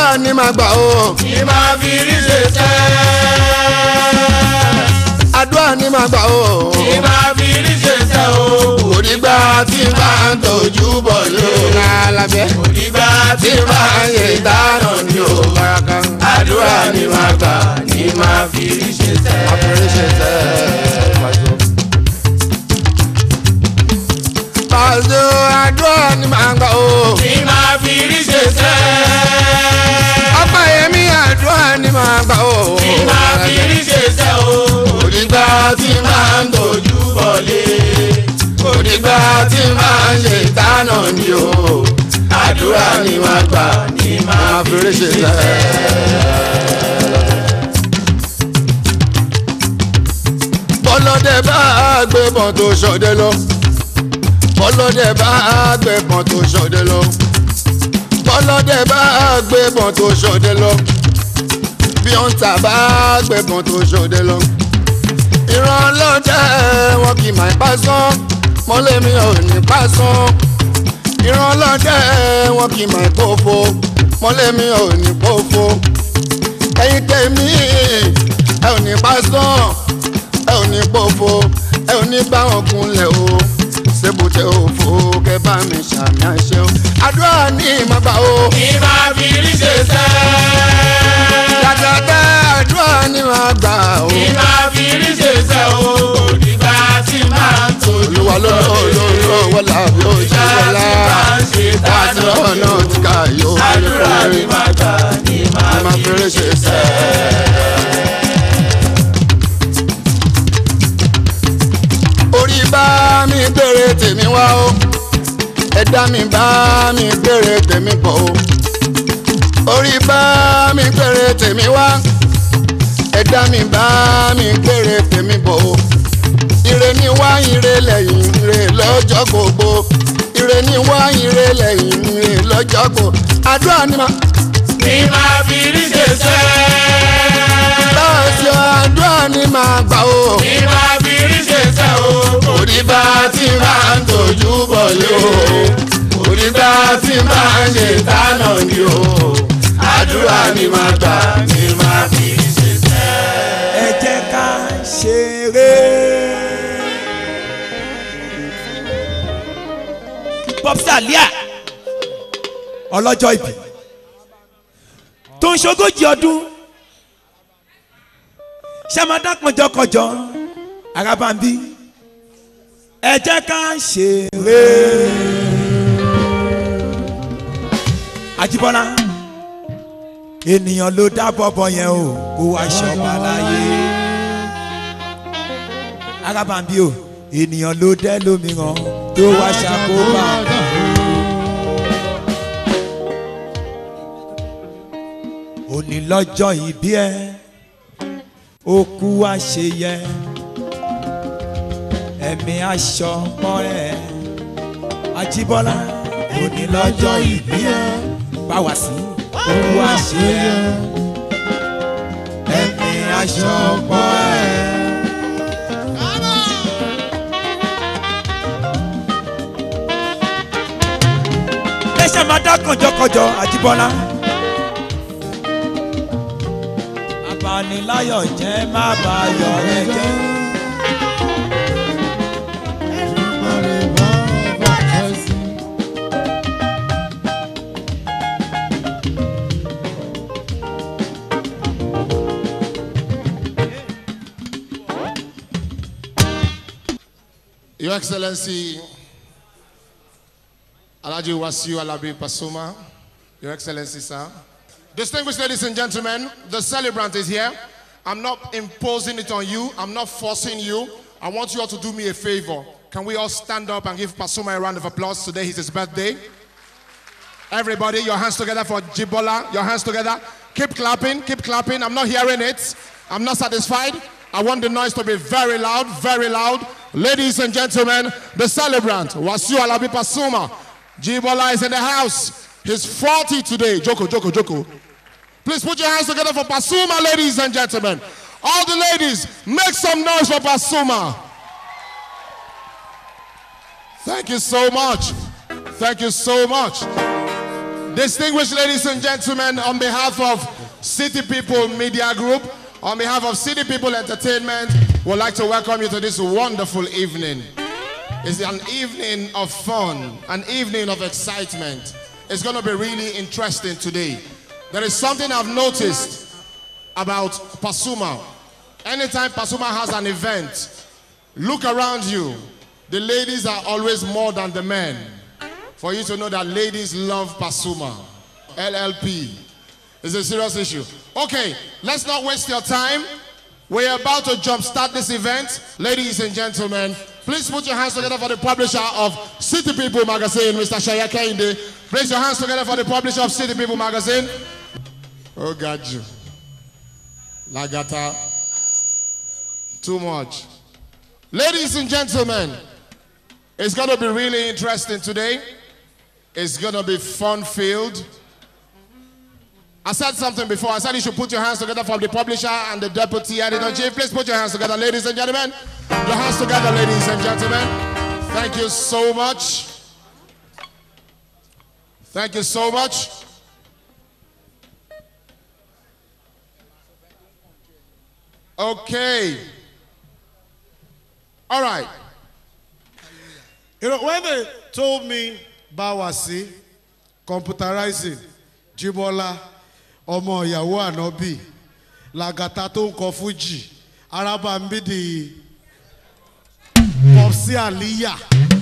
àdúrà ni màá gbà o ní máa fi rí ṣe sẹ́. àdúrà ni màá gbà o ní máa fi rí ṣe sẹ́ o. òdìgbà tí bá ń tọ́jú bọ̀ ló alábẹ́ òdìgbà tí tí bá máa ń ṣe ṣe ìdáná ni ó baraka àdúrà ni máa gbà ní máa fi rí ṣe sẹ́. àfẹrẹsẹ tẹ pàṣẹ. pàṣẹ àdúrà ni màá gbà o ní máa fi rí ṣe sẹ́. ọ̀pọ̀ yẹmí àdúrà ni màá gbà o ní máa fi rí ṣe sẹ́ o. òdìgbà tí máa ń tọ́jú bọ̀lé. òdìgbà tí máa ń ṣe ìdáná ni ó àdúrà ni máa gbà ní máa fi rí àfẹrẹsẹ ṣe tẹ. sẹ́. bọ́lọ́dẹ bá gbébọn tó ṣọdẹ lọ bọ́lọ́dẹ bá gbébọn tó ṣọdẹ lọ bọ́lọ́dẹ bá gbébọn tó ṣọdẹ lọ bí wọ́n ta bá gbébọn tó ṣọdẹ lọ ìran ọlọ́dẹ wọn kì í máa pa sán mọ́lẹ́mi ò ní pa sán ìran ọlọ́dẹ wọn kì í máa pòfo mọ́lẹ́mi ò ní pòfo ẹ̀yin tèmi ẹ ò ní pa sán ẹ ò ní pòfo ẹ ò ní bá wọn kunlẹ̀ o ṣébùtẹ̀ òfo kẹ bá mi ṣàmì àṣẹ o àdúrà ní ìmọ̀gbà o ní máa fi rí ṣe sẹ́. dàdàdà àdúrà ní ìmọ̀gbà o ní máa fi rí ṣe sẹ́ o. òdìgbà tí máa ń tọ́jú olúwa ló ló ló wọlá bí ó ṣe wọlá láti lọ́wọ́ náà ti ká yóò àdúrà ni máa gbà ní máa máa fi fẹ́rẹ́ ṣe sẹ́. orí bá mi gbére tèmi wá o ẹ̀dá mi bá mi gbére tèmi bọ̀ o orí bá mi gbére tèmi wá ẹ̀dá mi bá mi gbére tèmi bọ̀ o ire ni wá ire lẹ́yìn ire lọ́jọ́ gbogbo ire ni wá ire lẹ́yìn ire lọ́jọ́ gbogbo àdúrà ni máa ní máa fi rí ṣe sẹ́. lọ́sọ̀ àdúrà ni màá gbà o. ní máa fi rí ṣe sẹ́ o. òdìgbà tí máa ń tọ́jú bọ̀ lé o. òdìgbà tí máa ń ṣe ìdáná ni o. àdúrà ni màá gbà ni màá fi ṣe sẹ́. ẹ jẹ́ ká ṣeré. popsi alia ọlọ́jọ́ ìbí tó ń ṣogójì ọdún ṣàmádá kànjọkànjọ arábàmbí ẹ jẹ́ ká ṣeré. Àjíbọ́lá ènìyàn ló dá bọ́bọ́ yẹn o kó wá ṣọba láyé arábàmbí o ènìyàn ló dẹ́ lómìíràn tó wá ṣàkóbá. òní lọ́jọ́ ìbí ẹ ó kú àṣeyẹ ẹ̀mí aṣọ mọ́rẹ́ Àjíbọ́lá òní lọ́jọ́ ìbí ẹ bá wá sí ó kú àṣeyẹ ẹ̀mí aṣọ mọ́rẹ́. ẹ ṣe máa dá kànjọkànjọ Àjíbọ́lá. abaniláyọ̀ jẹ́ má bayọ̀ rẹ jẹ́. Your Excellency, Alaji Wasiu Alabi Pasuma, Your Excellency, sir. Distinguished ladies and gentlemen, the celebrant is here. I'm not imposing it on you. I'm not forcing you. I want you all to do me a favor. Can we all stand up and give Pasuma a round of applause? Today is his birthday. Everybody, your hands together for Jibola. Your hands together. Keep clapping, keep clapping. I'm not hearing it. I'm not satisfied. I want the noise to be very loud, very loud. Ladies and gentlemen, the celebrant, Wasiu Alabi Pasuma. Jibola is in the house. He's 40 today. Joko, Joko, Joko. Please put your hands together for Pasuma, ladies and gentlemen. All the ladies, make some noise for Pasuma. Thank you so much. Thank you so much. Distinguished ladies and gentlemen, on behalf of City People Media Group, on behalf of City People Entertainment, we'd like to welcome you to this wonderful evening. It's an evening of fun, an evening of excitement. It's going to be really interesting today. There is something I've noticed about Pasuma. Anytime Pasuma has an event, look around you. The ladies are always more than the men. For you to know that ladies love Pasuma. LLP. It's a serious issue. Okay, let's not waste your time. We're about to jumpstart this event. Ladies and gentlemen, please put your hands together for the publisher of City People magazine, Mr. Shaya Kende. Place your hands together for the publisher of City People magazine. Oh, God, you. Lagata. Too much. Ladies and gentlemen, it's going to be really interesting today. It's going to be fun filled. I said something before. I said you should put your hands together from the publisher and the deputy editor chief. Please put your hands together, ladies and gentlemen. Your hands together, ladies and gentlemen. Thank you so much. Thank you so much. Okay. All right. You know, when they told me Bawasi, computerizing, Jibola, ọmọ ìyàwó ànábì, Lagata tó ń kọ Fuji, Arabambidi, Popsi Aliyah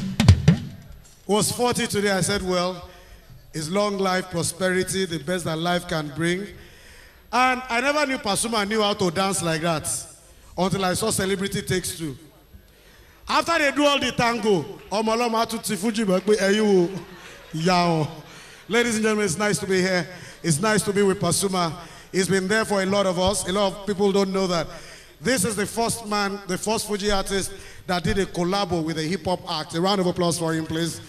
was 40 today. I said, well, it's long life, prosperity, the best that life can bring. And I never knew Pasuma knew how to dance like that until I saw Celebrity Takes Two. after they do all the tango ọmọ ọlọmọ atún ti fújì bọ pé ẹyin wo ìyá wọn ladies and gentlemen it's nice to be here it's nice to be with pasuma he's been there for a lot of us a lot of people don't know that this is the first man the first fuji artist that did a collabo with a hip-hop act a round of applause for him please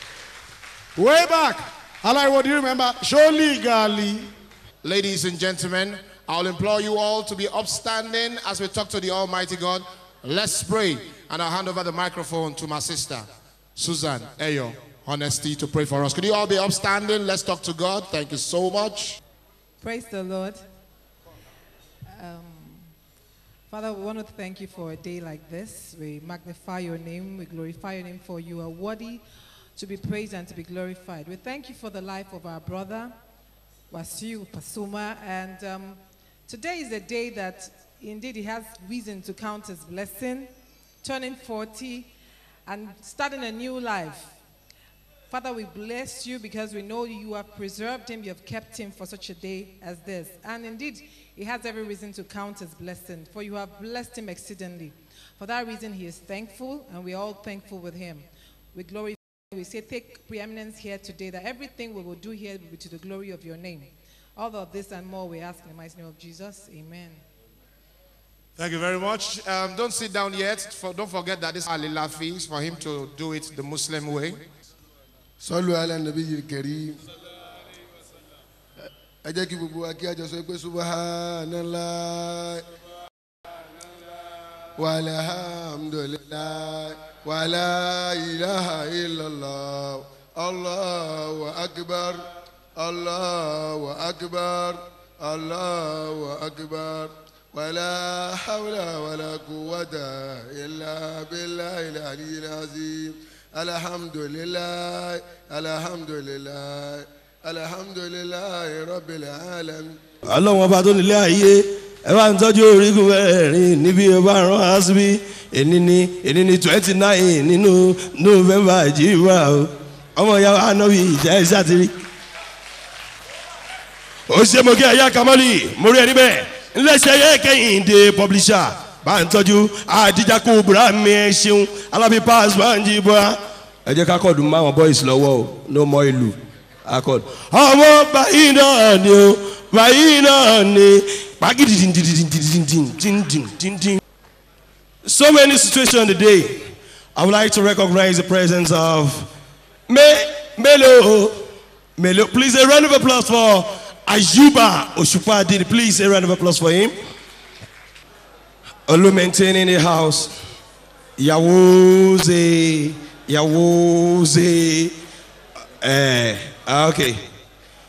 way back alai what do you remember surely gali Ladies and gentlemen, I'll implore you all to be upstanding as we talk to the Almighty God. Let's pray. And I'll hand over the microphone to my sister, Susan Ayo, honesty, to pray for us. Could you all be upstanding? Let's talk to God. Thank you so much. Praise the Lord. Um, Father, we want to thank you for a day like this. We magnify your name, we glorify your name, for you are worthy to be praised and to be glorified. We thank you for the life of our brother, Wasiu Pasuma, and um, today is a day that indeed he has reason to count his blessing, turning 40 and starting a new life. Father, we bless you because we know you have preserved him, you have kept him for such a day as this. And indeed, he has every reason to count his blessing, for you have blessed him exceedingly. For that reason, he is thankful, and we are all thankful with him. We glorify, we say, take preeminence here today, that everything we will do here will be to the glory of your name. All of this and more we ask in the mighty name of Jesus. Amen. Thank you very much. Um, don't sit down yet. For, don't forget that this is Ali Lafis for him to do it the Muslim way. sọlù alẹ́ nàbí yìí kẹrí ẹ jẹ́ kí gbogbo wa kí a jọ sọ pé subhanallah walhamdulillah wala ilaha illallah allahu akbar allahu akbar allahu akbar wala hawla wala quwwata illa billahi al-ali al-azim. alhamdulilayi alhamdulilayi alhamdulilayi rabbil alamin. ọlọ́wọ́n bá tó nílé ayé ẹ bá ń tọ́jú orígun mẹ́rin níbi ẹ bá rán á síbí èní ni èní ni twenty nine nínú november jíra o ọmọ ìyá wa náà bí ìjà ẹ sátiri. ó ṣe mo kí ẹ̀yà kamali mo rí ẹ níbẹ̀ ńlẹ́sẹ̀ yẹ kẹ́hìndé publisher bá ń tọ́jú àdìjà kó bùrà mi ẹ ṣeun alábí pass bá ń jí bọ́ra. ẹ jẹ́ ká kọ́ọ̀dù mọ́ àwọn boys lọ́wọ́ o no more ìlú akọ́ọ̀dù. ọmọ báyìí náà ni o báyìí náà ni pàgídì dìndìndìndìndìndìndìndìndìndìn. so many situations today i would like to recognize the presence of me melo melo please a round of applause for ayuba osupa did please a round of applause for him. Olu maintaining the house. Yawuze, Yawuze. Eh, okay.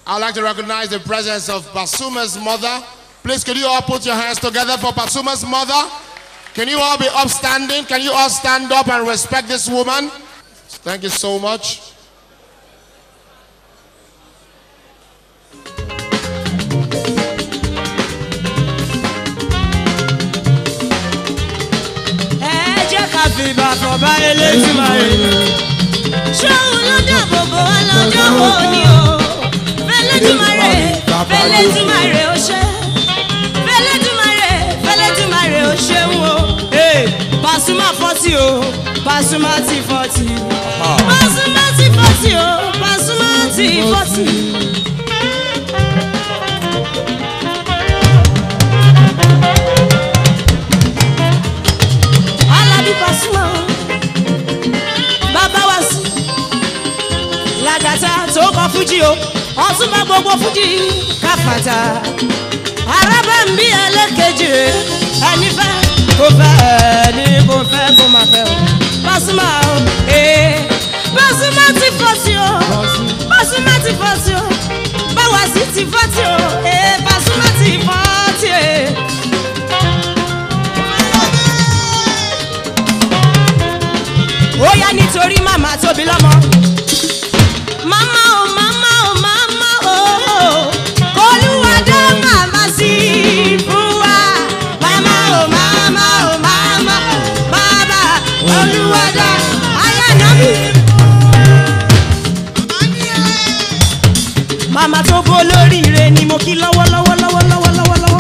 I'd like to recognize the presence of Basuma's mother. Please, can you all put your hands together for Basuma's mother? Can you all be upstanding? Can you all stand up and respect this woman? Thank you so much. ẹ jẹ́ ká fi bàbá bá eléjúmọ̀rẹ́. ṣóun ló dáàbò bò wá lọ́jọ́ wo ni o. fẹlẹ́dúmọ̀rẹ́ fẹlẹ́dúmọ̀rẹ́ ó ṣe. fẹlẹ́dúmọ̀rẹ́ fẹlẹ́dúmọ̀rẹ́ ó ṣeun o. Pasuma fọ́tì o Pasuma ti fọ́tì. Pasuma ti fọ́tì o Pasuma ti fọ́tì. Alabi Pasuma bàbá wa sí làgàtà tó kọ fújì o ọtúnba gbogbo fújì káfàtà arábà ń bí ẹlẹ́kejì rẹ̀ ẹni fẹ́ kò fẹ́ ẹni kò fẹ́ kò má fẹ́ o Pasuma o ee Pasuma ti fọ́ sí o Pasuma ti fọ́ sí o báwa sí ti fọ́ sí o ee Pasuma ti fọ́ sí o. ó yá nítorí màmá tóbi lọ́mọ. màmá o màmá o màmá o olúwa dá màmá sí fún wa. màmá o màmá o màmá bàbá olúwa dá ayáná mi. màmá tó bó lóríire ni mo kí lọ́wọ́lọ́wọ́ lọ́wọ́lọ́wọ́ lọ́wọ́lọ́wọ́.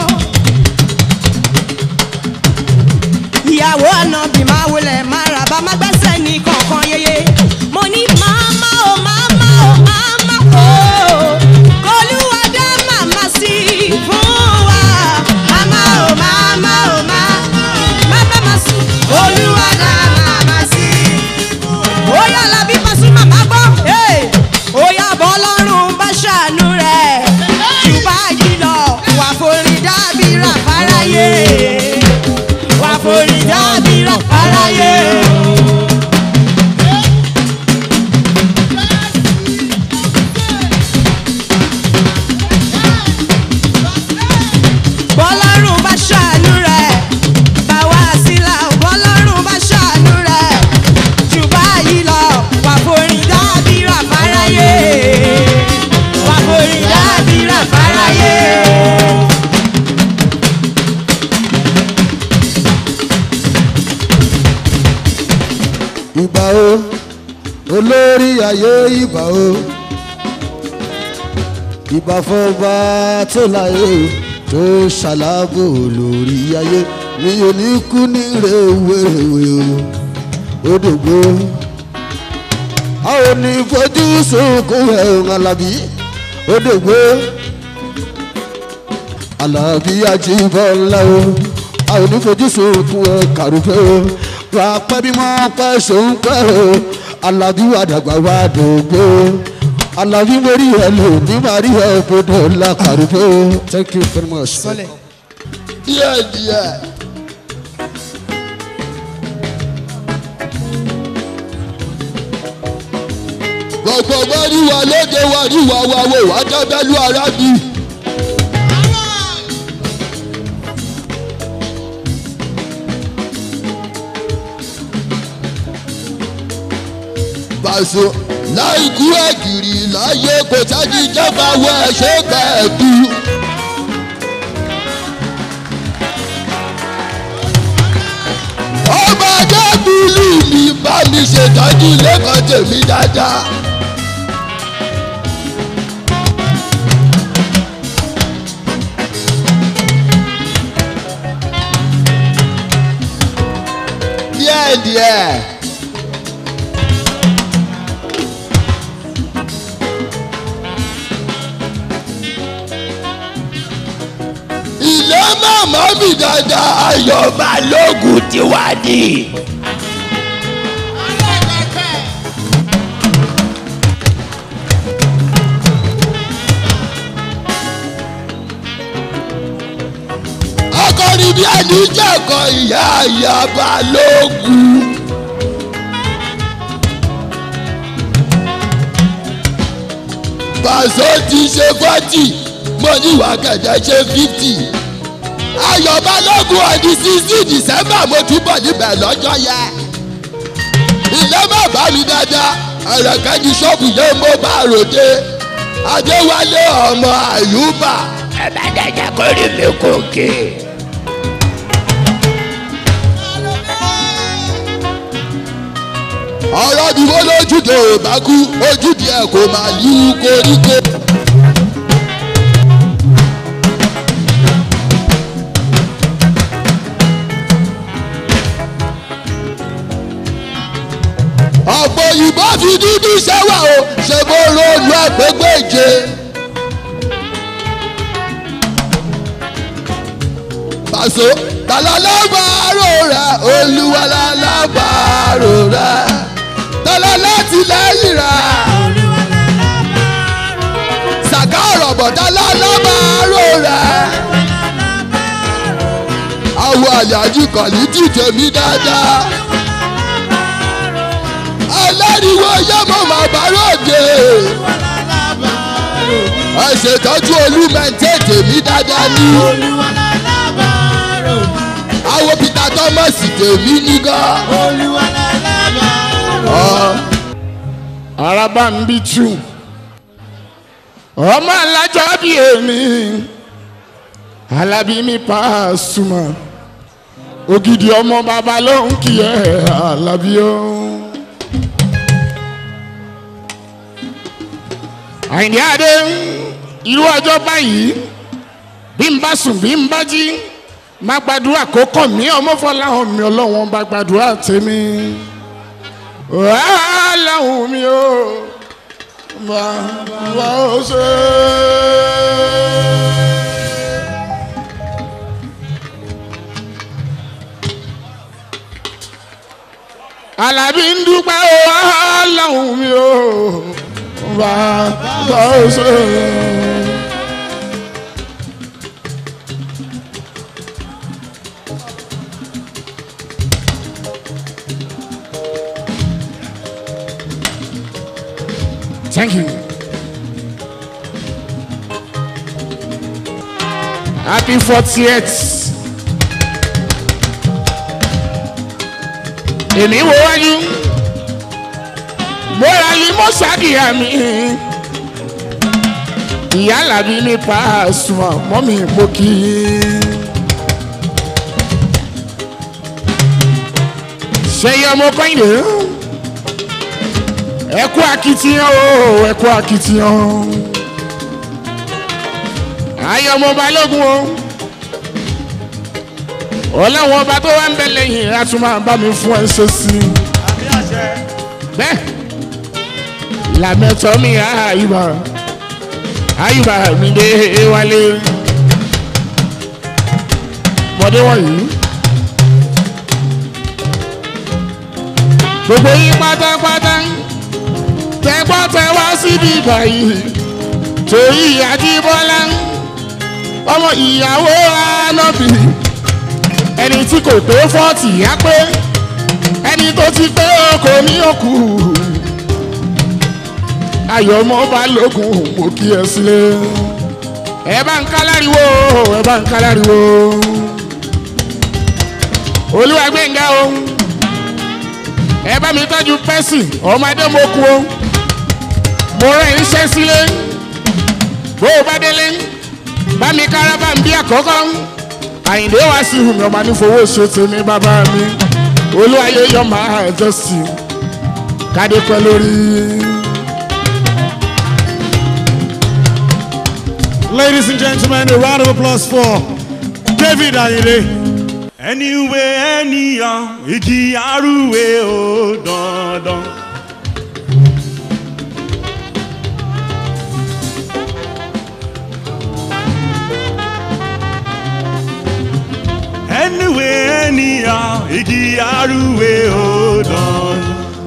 ìyàwó ànábì máa wọlé máa rà bá má gbẹ́sẹ̀ ní kọ̀ọ̀kan yeye. mo ní màmá o màmá o màmá o kọlùwà dá màmá sí fún wa. màmá o màmá o màmá má sí olúwa dá màmá sí. ó yà lábí pàṣẹ màmá gbọ́. ó yà bọ́ lọ́rùn bá ṣàánú rẹ̀ jù báyìí lọ wà forí dábìrà fáráyé wà forí dábìrà fáráyé. bọ́lọ́run bá ṣàánú rẹ̀ bá wá sílá bọ́lọ́run bá ṣàánú rẹ̀ jù báyìí lọ wà forí dábìrà fáráyé wà forí dábìrà fáráyé. ìbà o olórí ayé ìbà o ìbà fọba tó láyé o tó ṣàlábò lórí ayé mi ò ní kú ní rèwerèwe o ó dògbò a ò ní fojú sunkún ẹ̀hún alábí ó dògbò alábí ajíbọ́lá o a ò ní fojú sunkún ẹ̀ kàrúfẹ́ o wà á pẹ́ bí wọ́n pẹ́ sóun pẹ́ o alábí wà dàgbà wà dògbò alábí mórí ẹ lò ní màrí ẹ gbọdọ̀ la kàrúfẹ́ o thank you very much. sọlẹ̀ díẹ̀ díẹ̀. gbogbo wáríwá lóde wáríwá wa wò wá dábẹ́lú arábì. Bàṣọ láìkú ẹ̀gìrì láyé kò sáájú ìjọba wọ ẹ̀ṣẹ́ kẹ̀ẹ́dù. ọba dábìlì mi bá mi ṣètọ́jú lẹ́kọ̀ọ́ tèmi dáadáa. díẹ̀ díẹ̀. ilé màmá mi dáadáa ayọ̀ balógun ti wá ní. akọrin bí ẹni jẹ́kọ̀ ìyá ìyá balógun. pàṣẹ ti ṣe forty mo ní ìwà kẹ̀kẹ́ ṣe fifty ayọ̀ balógun ọdún sixteen december mo túbọ̀ níbẹ̀ lọ́jọ́ yẹn ilé bàbá mi dáadáa ẹ̀rẹ̀kẹ́ ní ṣọ́ọ̀bù yẹn mo bá ròde adéwálé ọmọ àyùbá ẹ bá dẹ̀jẹ̀ kórè mi kòkè. ọ̀rọ̀ ni wọ́n lójúde ò bá kú ojúde ẹ̀ kò máa yí koríko. ọ̀pọ̀ òyìnbó fi dúdú ṣẹ́wà o ṣe bó ronú àgbégbèje. pàṣẹ tàlálàbàárò rẹ olúwa làlàbàárò rẹ tọ́lá láti lẹ́yìn rẹ. sàká ọ̀rọ̀ bọ̀dá làlàbàárò rẹ. àwọn àyájú kọ̀lí ti tèmi dáadáa. aláriwo yẹ́mọ̀ màbá ròde. ẹ ṣètọ́jú olúmẹ̀ntẹ́ tèmi dáadáa ní. àwọn peter thomas tèmi nígá. araba ń bí tù ọmọ alájọ bí èmi alábí mi Pasuma ògidì ọmọ bàbá ló ń kí ẹ alábí o. àyìndé adé irú ọjọ́ báyìí bí n bá sùn bí n bá jí má gbàdúrà kó kàn mí ọmọ fọláhàn mi ọlọ́wọ́n bá gbàdúrà tèmi aláhùn mi o bàbá ó ṣe. alábí ń dúpẹ́ o aláhùn mi o bàbá ó ṣe. Thank you. Happy 40th. Èmi wo wájú. Mo ra yí mo ṣàkíyà mi. Ìyá làbí ní Pasuma mọ́mí mo kì í. Ṣé iye ọmọ kọ́yìndé? ẹ kú akitiyan o ẹ kú akitiyan ayé ọmọ balógun o ọlọ́wọ́n ọba tó wá ń bẹ lẹ́yìn a tún máa bá mi fún ẹ ṣe sí i bẹ́ẹ̀ làmẹ́tọ́ mi àyùbá àyùbá mi dé wálé mọ̀dé wọ̀nyí. gbogbo yín pátápátá tẹgbọ́ tẹ wá síbi báyìí torí àjíbọ́lá ọmọ ìyàwó anábì ẹni tí kò tó fọ́ọ̀tì yá pé ẹni tó ti pé ọkọ ní òkú ayọ̀mọ́ balógun mo kí ẹ sílé ẹ bá ń káláriwo ẹ bá ń káláriwo olúwa gbẹ̀ngà o ẹ bá mi tọ́jú pẹ́sì ọmọdé mo kú o mo rẹ̀ iṣẹ́ sílé bó o bá délé bá mi kára bá ń bí àkọ́kọ́ àyìndé wá sí ìhùmí ọmọ nífowó ṣe tèmi bàbá mi olúwayé yọ máa jọ sí kádé pẹ́ lórí. Ladies and gentlemen, a round of applause for David Ayinde. Anyway, anyhow, igi arúwe ó dandan. Anyway, anyhow, igi arúwe ó dandan.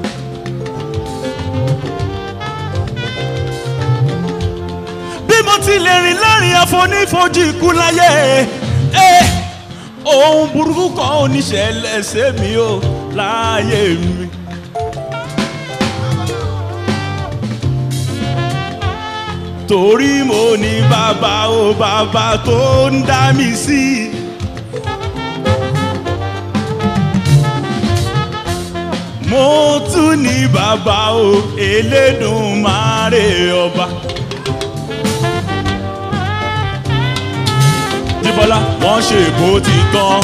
Bí mo ti lè rìn láàrin àfonífojì ikú láyé. Eh ohun burúkú kan ò ní ṣẹlẹ̀ sí mi o láàyè mi. torí mo ní bàbá o bàbá tó ń dá mi sí. mo tún ní bàbá o elédùnmáre ọba. jíbọ́lá wọ́n ṣe èbó ti tán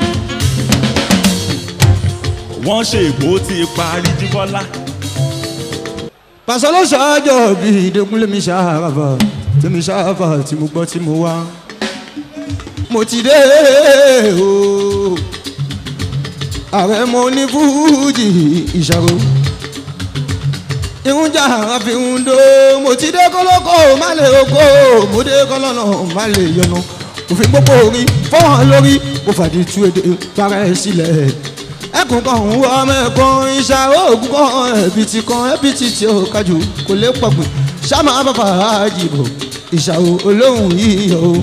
wọ́n ṣe èbó ti parí jíbọ́lá. pàṣẹ ló ṣáájọ bí ìdẹ́kunlé mi ṣáàfà tí mi ṣáàfà tí mo gbọ́ tí mo wá mo ti dé o ààrẹ mo ní fújì ìṣàrò ìhun jà àfi ń do mo ti dé kọ́lọ́kọ́ má lè oko mo dé kọ́lọ́nà má lè yọnu òfin gbogbo orí fọwọ́n lórí mo fàdí tú èdè para ẹ̀ sílẹ̀ ẹkùn kan ń wọ ọmọ ẹ̀kan ìṣà oògùn kan ẹ̀bìtì kan ẹ̀bìtì tí ó kájú kò lè pọ̀gbìn ṣáma bàbá àjìbò ìṣàwò olóhùn yíyọ o.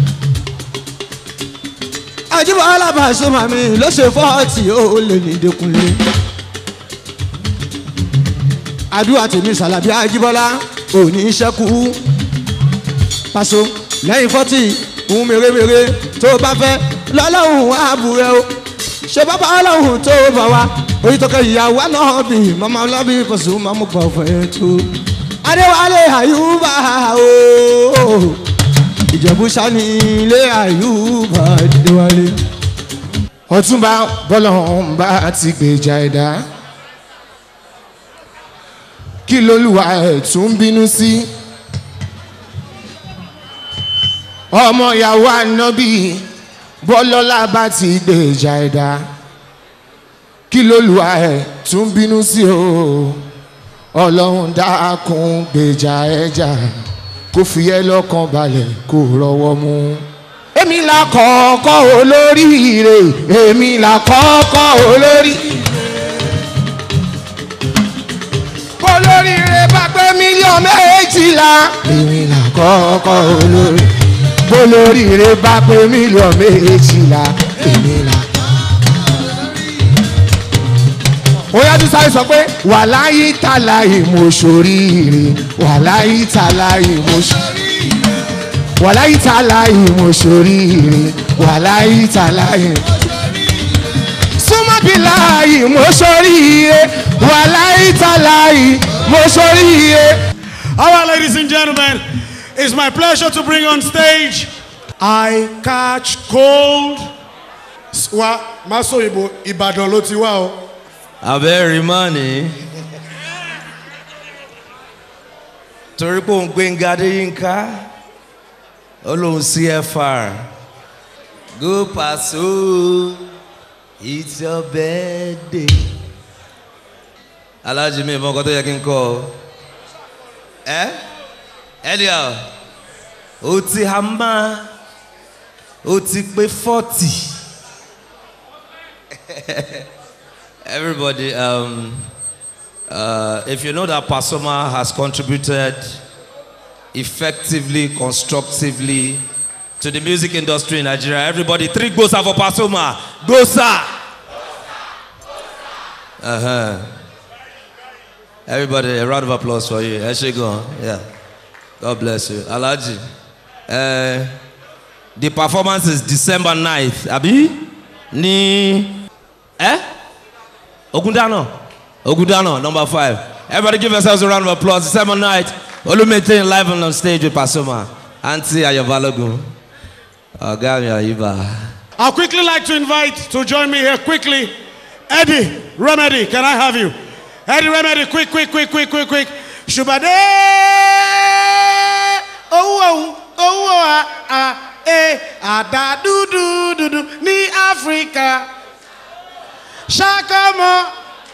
àjìbò alábàáṣọ màmí ló ṣe fọ́ọ̀tì ó lè ní ìdẹ́kunlé. àdúrà tèmi sàlàbí àjìbọ́lá òní ṣẹ́kù paṣọ lẹ́yìn fọ́tì ohun mèremère tó bá fẹ́ lọ́lọ́hùn àbúrẹ́ o ṣe bàbá ọlọ́hùn tó bá wa orí tó kẹ́ ìyàwó náà bì mọ́mọ́ ọlọ́bì fọ̀sùn máa mú pọ̀ fún ẹ̀ tó. adéwálé àyùbá o ìjẹ̀bú sani ilé àyùbá adéwálé. ọtúnba bọ́lọ́hún bá ti gbèjà ẹ̀dá kí lolúwa ẹ̀ tún bínú sí ọmọ ìyàwó ànábì bọ́lọ́lá bá ti gbèjà ẹ̀dá kí lolúwa ẹ̀ tún bínú sí o ọlọ́run dákun gbèjà ẹ̀jà kó fi ẹ́ lọ́kàn balẹ̀ kó rọwọ́ mú èmi là kọ́kọ́ olóríire èmi là kọ́kọ́ olórí. olóríire bá pé mílíọ̀nù méjìlá èmi là kọ́kọ́ olórí. olóríire bá pé mílíọ̀nù méjìlá èmi là. ó yájú sáré sọ pé wàláyé tàláyé mo ṣoríire wàláyé tàláyé mo ṣoríire wàláyé tàláyé mo ṣoríire wàláyé tàláyé súnmọ́ bí láàyè mo ṣoríire wàláyé tàláyé mo ṣoríire. All right, ladies and gentlemen, it's my pleasure to bring on stage I Catch Cold. Wa Maso Ibo Ìbàdàn ló ti wá o. abẹ́rẹ́ mọ́ni torí pé òun gbẹ̀ngà adéyínká ó lóun cfr go paso it's your birthday alájí mi ìmọ̀ nǹkan tó yẹ kí n kọ́ ọ ẹ ẹlẹ́à ó ti hama ó ti pé forty. Everybody, um, uh, if you know that Pasoma has contributed effectively, constructively to the music industry in Nigeria, everybody, three gosa for Pasoma. Gosa! Uh huh. Everybody, a round of applause for you. Eshegon, yeah. God bless you. Alaji. Uh, the performance is December 9th. Abi? Ni. Eh? Ogundano. Ogundano, number five. Everybody give yourselves a round of applause. December night. Olumete live on stage with Pasoma. Auntie Ayobalogun. Ogami Ayiba. I'd quickly like to invite to join me here quickly Eddie Remedy. Can I have you? Eddie Remedy, quick, quick, quick, quick, quick, quick. Shubade! Oh, oh, oh, ah, ah, eh, ada du du du du ní Áfíríkà. Ṣàkọ́mọ́.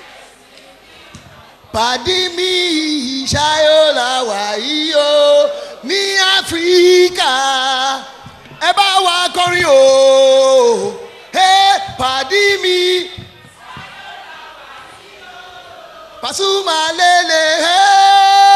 pàdí mi ṣayó la wà yìí o ní áfíríkà ẹ bá wa kọrin o ẹ pàdí mi pàṣùmà lélẹ̀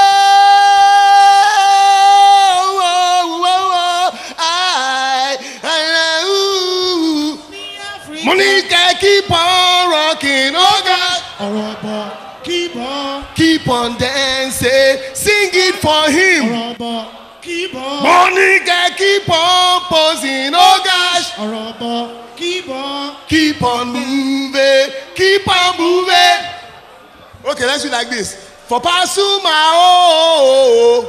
mo ní kẹ́ keep on rocking ó ga. ọ̀rọ̀ bọ̀ keep on. keep on dancing sing it for him. ọ̀rọ̀ bọ̀ keep on. Money can keep on posing, oh gosh. ọ̀rọ̀ bọ̀ keep on. Keep on moving, keep on moving. Okay, let's do like this. For Pasuma, oh.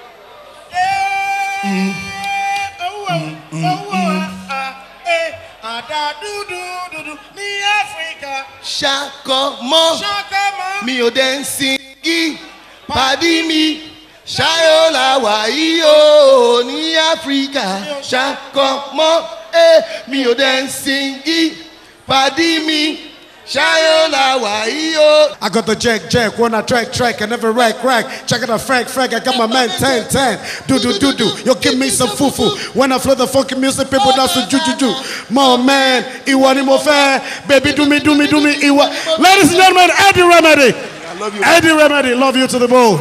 àdá dúdú dúdú ní áfíríkà. Ṣàkọmọ́, ṣàkàmọ́. mi ò dẹ̀ ń sin kí pàdí mi. Ṣáyọ̀ la wà yìí o ní Áfíríkà. Ṣàkọmọ́, eh, mi ò dẹ̀ ń sin kí pàdí mi. Ṣáyọ̀ la wà yìí o. I got the jack, jack, wanna track, track, I never rack, rack. Check it out, frank, frank, I got my man 10, 10. Do, do, do, do. Yo, give me some fufu. When I flow the funky music, people dance to ju, ju, ju. My man, Iwa ni mo fẹ́. Baby, do me, do me, do me, Iwa. Ladies and gentlemen, Eddie Remedy. I love you. Eddie Remedy, love you to the bone.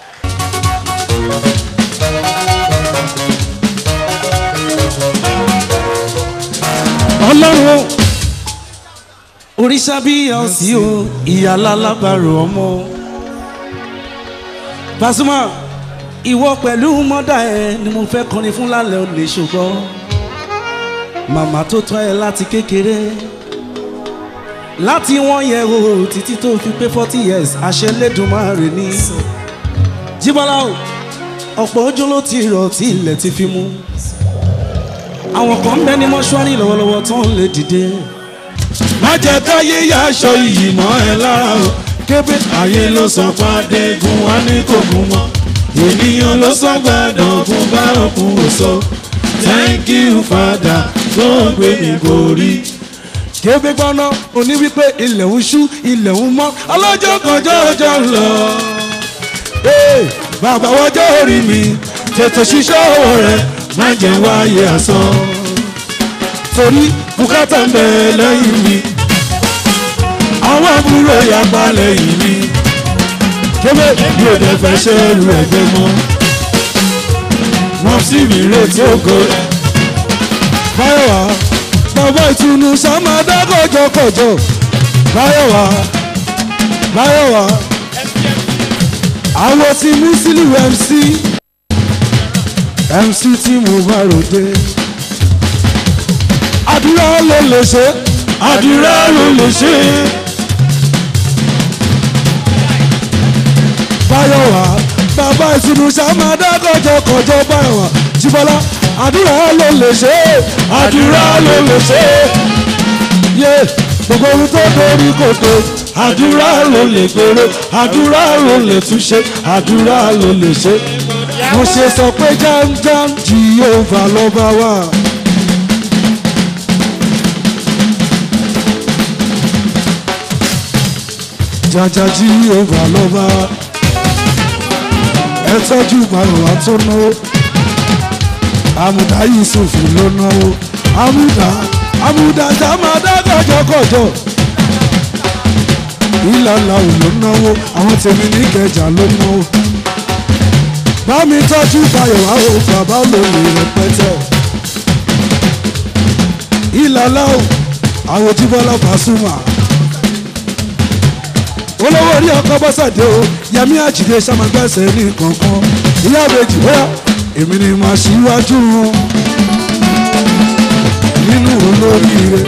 ọlọ́run òrìṣà bí ìyá òsì o ìyá lálábàárò ọmọ Pasuma ìwọ pẹ̀lú mọ́dà ẹ ni mo fẹ́ kọrin fún lálẹ́ òní ṣùgbọ́n màmá tó tọ́ ẹ láti kékeré láti wọ́n yẹ o títí tó fi pé forty years àṣẹ lẹ́dùnmáre ní jíbọ́lá o ọ̀pọ̀ ojú ló ti rọ̀ tí ilẹ̀ ti fi mú àwọn kan ń bẹ ní mọ́ṣúárì lọ́wọ́lọ́wọ́ tó ń lè dìde. má jẹ́ káyé yá aṣọ iyì mọ́ ẹ lára o kébé ayé ló sọ pàdé gun wá ní kò gún mọ́ ènìyàn ló sọ gbàdàn fún bá òkun òso thank you father tó ń gbé mi borí. kébé gbọ́ná oní wípé ilẹ̀ ń ṣú ilẹ̀ ń mọ́ ọlọ́jọ́ kọjọ́ ọjọ́ ń lọ. Hey, bàbá wọjọ́ orí mi tètè ṣiṣẹ́ owó rẹ̀ má jẹ́ wáyé asán torí bùkátà ń bẹ lẹ́yìn mi àwọn àbúrò yapa lẹ́yìn mi kébé mi ò dẹ̀ fẹ́ ṣe ẹrù ẹgbẹ́ mọ́ wọ́n sì mí retí ògo báyọ̀wá bàbá ìtùnú sàmádá kọjọkọjọ báyọ̀wá báyọ̀wá àwọn tí mú sílùú mc mc tí mo bá ròde. àdúrà ló lè ṣe àdúrà ló lè ṣe. báyọ̀wá bàbá ìtùnú sàmádá kọjọkọjọ báyọ̀wá jíbọ́lá àdúrà ló lè ṣe àdúrà ló lè ṣe. yé gbogbo ohun tó dorí kòtò àdúrà ló lè gbèrò àdúrà ló lè túnṣe àdúrà ló lè ṣe mo ṣe sọ pé jámjám jìhóva lọ́ba wà. jaja jìhóva lọ́ba ẹ tọ́jú bàrùwá tó náwó àmùdá yusuf ló náwó àmùdá àmùdá tá máa dá kọjọkọjọ ìlàlà ò ló náwó àwọn tèmi ní kẹjà ló náwó bá mi tọ́jú fayọ̀ wá o bàbá olóyè rẹpẹtẹ. ìlàlá o àwọn jíbọ́lá Pasuma. olówó orí ọkọ bọ́sàdé o yẹmí àjìdé sàmàgbẹ́sẹ̀ ní kankan ìyá àbèjì bóyá èmi ni màá ṣíwájú wọn nínú olóríire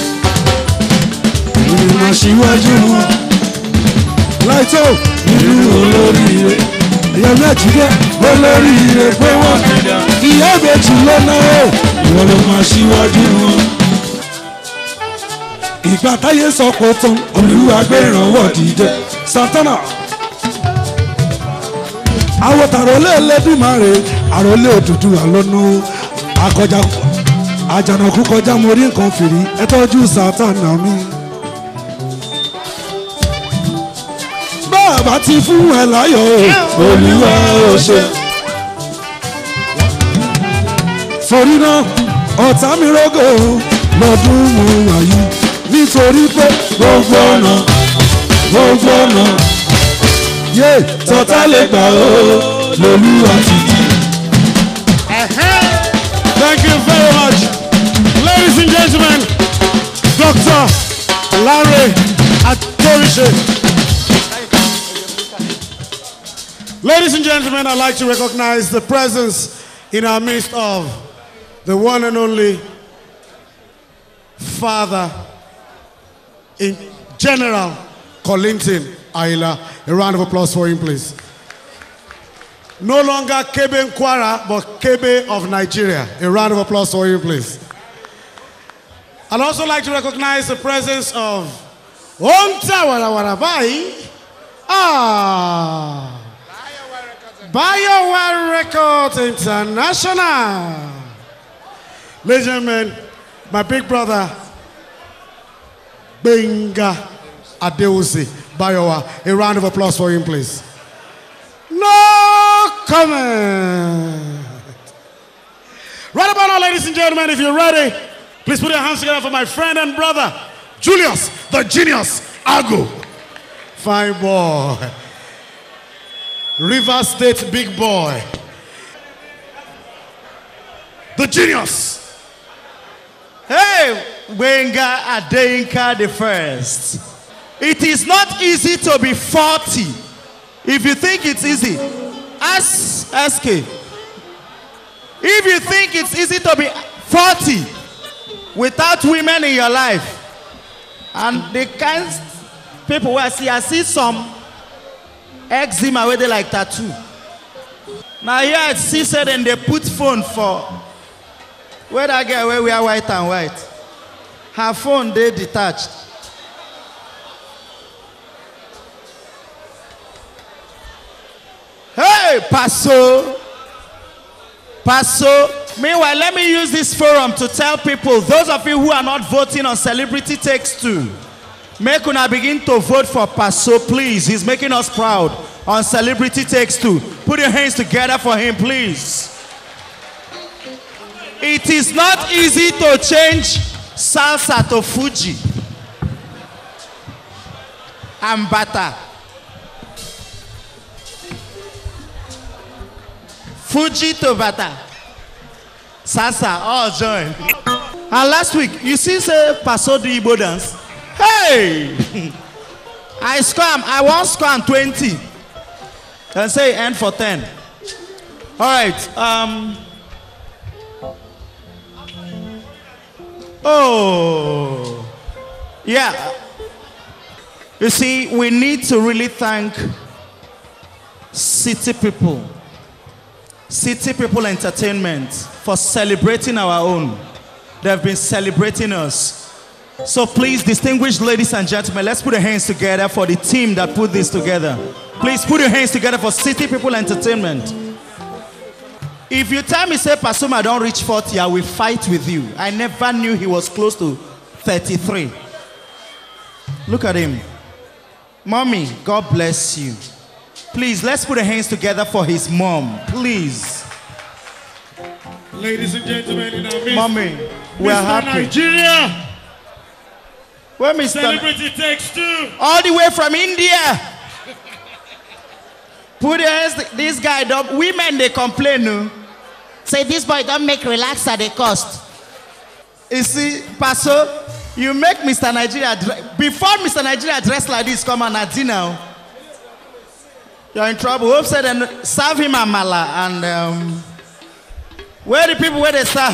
èmi ni màá ṣíwájú wọn láìtó nínú olóríire ìyá méjì dé olórí ire pé wọ́n ìyá méjì lọ́nà o ìwọ ló máa ṣíwájú wọn. ìgbà táyé sọ kó tán olúwa gbé ìrànwọ́ dìde santana. àwọn tàrólé Ẹlẹ́dùmarè àrólé òdùdú àlọ́nà akọjá àjànàkú kọjá mo rí nǹkan fìrí ẹ tọ́jú santana mi. bàbá ti fún ẹ láyọ̀ o olúwa ò ṣe. torí náà ọ̀tá mi rógò lọ́dún mo wà yìí nítorí pé gbogbo ọ̀nà gbogbo ọ̀nà yé tọ́tá lè gbà ó lolúwa ti di. Thank you very much. Ladies and gentlemen, Dr. Larry Atorise. Ladies and gentlemen, I'd like to recognize the presence in our midst of the one and only Father in General Colinton Ayla. A round of applause for him, please. No longer Kebe Nkwara, but Kebe of Nigeria. A round of applause for him, please. I'd also like to recognize the presence of Onta Warawarabai. Ah. Bioware Records International. Ladies and gentlemen, my big brother, Benga Adeusi Biowa. A round of applause for him, please. No comment. Right about now, ladies and gentlemen, if you're ready, please put your hands together for my friend and brother, Julius, the genius, Agu. Fine boy. River State big boy. The genius. Hey, Wenga Adeyinka the first. It is not easy to be 40. If you think it's easy, ask SK. If you think it's easy to be 40 without women in your life, and the kind people where I see, I see some eczema where they like tattoo. Now here I see said and they put phone for where that girl where we are white and white. Her phone they detached. Hey, Paso. Paso. Meanwhile, let me use this forum to tell people, those of you who are not voting on Celebrity Takes Two, make una begin to vote for Paso, please. He's making us proud on Celebrity Takes Two. Put your hands together for him, please. It is not easy to change salsa to Fuji and butter. Fuji to butter. Salsa, all join. And last week, you see, say, Paso the Igbo dance. Hey! I scam, I want scam 20. And say end for 10. All right. Um, oh. Yeah. You see, we need to really thank city people, city people entertainment for celebrating our own. They have been celebrating us. So please, distinguished ladies and gentlemen, let's put our hands together for the team that put this together. Please put your hands together for City People Entertainment. If you tell me, say, Pasuma don't reach 40, I will fight with you. I never knew he was close to 33. Look at him. Mommy, God bless you. Please, let's put our hands together for his mom. Please. Ladies and gentlemen, in our midst, Mommy, we're Mr. happy. Nigeria. Where Mr. Celebrity takes two. All the way from India. Put your hands. This guy, don't, women, they complain. No? Say, this boy don't make relax at the cost. You see, Paso, you make Mr. Nigeria, dre- before Mr. Nigeria dress like this, come on at dinner. You're in trouble. Hope said, and serve him amala. And um, where the people where they serve?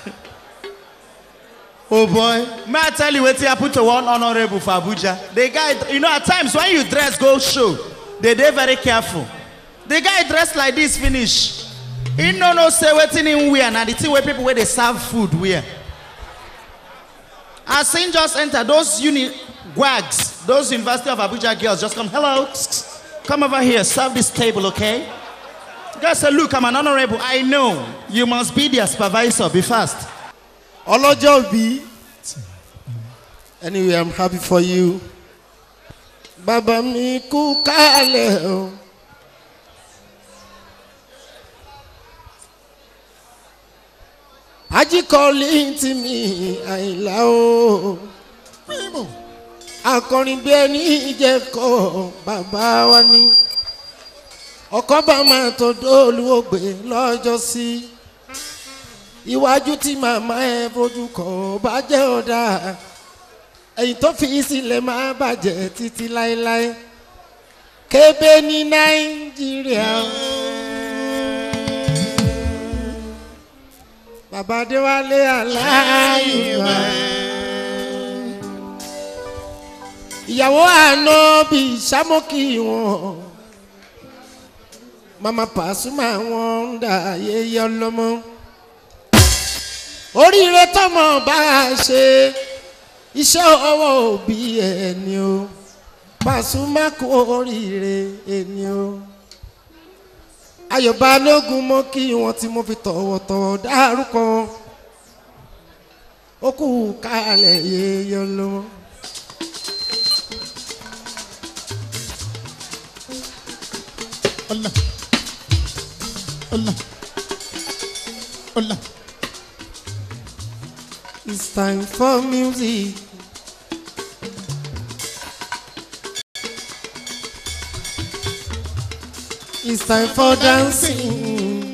Oh boy, may I tell you what happened to one honorable for Abuja? The guy, you know, at times when you dress go show, they they very careful. The guy dressed like this finish. He no no say wetin him wear na the thing where people where they serve food wear. As him just enter, those uni wags, those University of Abuja girls just come, hello, come over here, serve this table, okay? The guy said, look, I'm an honorable. I know. You must be their supervisor. Be fast. ọlọ́jọ́ bí anyway i'm happy for you bàbá mi kú kálẹ̀ o. ajíkọ́lé tí mi àìlá o akọrin bí ẹni ìjẹ́kọ̀ bàbá wa ní ọkọ̀ bá máa tó dóòlù ògbé lọ́jọ́ sí. Si iwájú tí màmá ẹ fojú kọ bá jẹ́ ọ̀dà ẹ̀yìn tó fi sílẹ̀ máa bàjẹ́ títí láéláé kébé ní nàìjíríà o. bàbá adéwálé aláìwá. ìyàwó àná bíi sámókì wọn mama pàṣùmá wọn ń dà yéyé ọlọmọ oríire tọmọ bá a ṣe iṣẹ́ ọwọ́ òbí ẹni o pàṣùmá kú oríire ẹni o ayọ̀ balógun mọ́ kí wọ́n tí mo fi tọ̀wọ̀tọ̀wọ̀ dárúkọ ó kù kálẹ̀ yéyé ọlọmọ. Hola. Hola. Hola. It's time for music. It's time for dancing.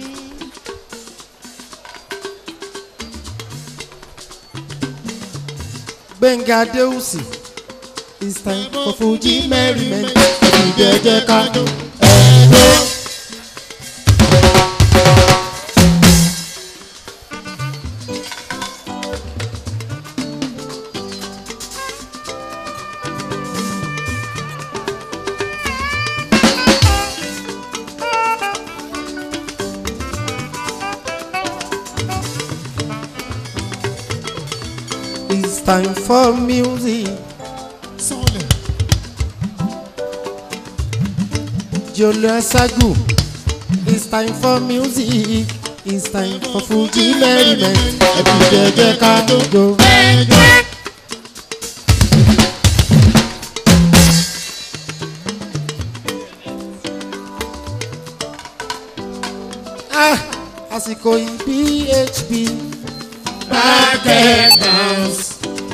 Benga Deusi. It's time for Fuji merriment. Ìjẹ́jẹ́ ká ẹ̀rọ. It's time for music. Sole. Jolo Asagu. It's time for music. It's time for Fuji merriment. Ẹbí jẹjẹ ká jó. Ah, àsìkò yìí php. Market bounce.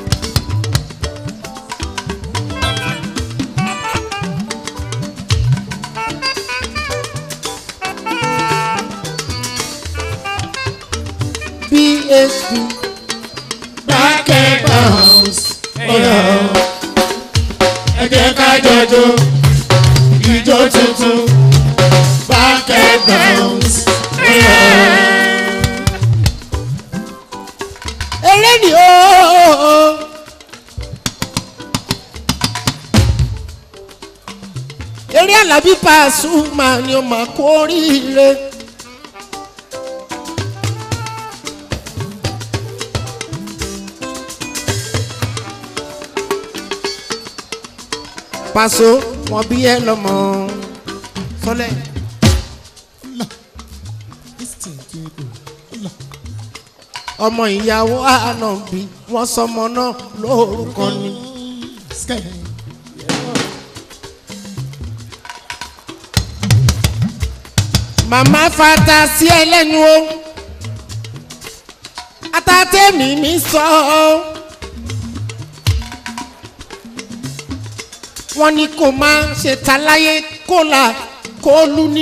php. Market bounce. Ọ̀yọ́. Ẹ jẹ́ ká jọjọ ìjọ tuntun. Market bounce. Ọ̀yọ́. eré ni ooo. eré alábí Pasuma ni ó máa kó oríire. Paso wọn bí ẹ lọmọ sọlẹ. Listen to it. Hola. ọmọ ìyàwó ànàbí wọn sọmọ náà lórúkọ ni. Sky. màmá fata sí ẹ lẹ́nu o atatẹ́mi mi sọ ọ́ wọ́n ní kó máa ṣe taláyé kó là kó lu ní